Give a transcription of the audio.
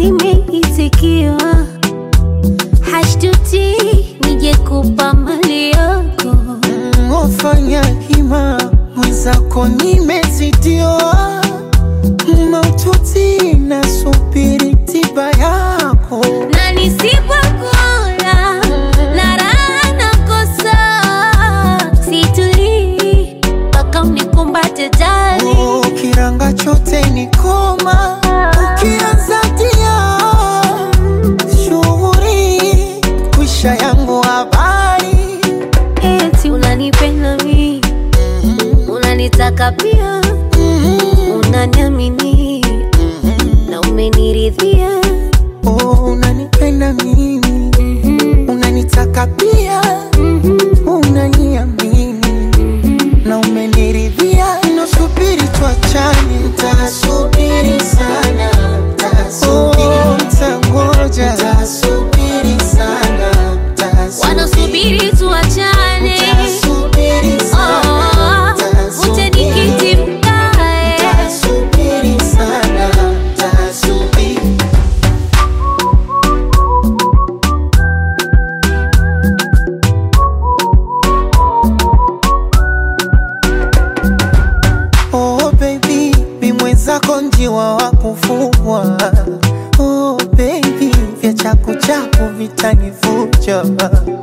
nimeitikiwa, hashtuti nije kupa mali yako. Mm, Wafanya hima mwenzako nimezidiwa, maututi nasubiri tiba yako. na nisipokula na raha nakosa, situlii mpaka unikumbate jali. Oh, kiranga chote ni koma, ukianza tia shughuri kwisha yangu habari Eti unanipenda mi, unanitaka pia, unaniamini na umeniridhia. Oh, unanipenda mimi, unanitaka pia, unaniamini na umeniridhia. Nasubiri tuachane, nitasubiri sana, oh, nitangoja, nitasubiri sana, Wanasubiri tuachane, nitasubiri oh, sana, uje nikiti mkae. nitasubiri sana, nitasubiri Oh baby, mi mwenzako njiwa wa kufugwa. Oh baby, vya chaku chaku vitanivuja.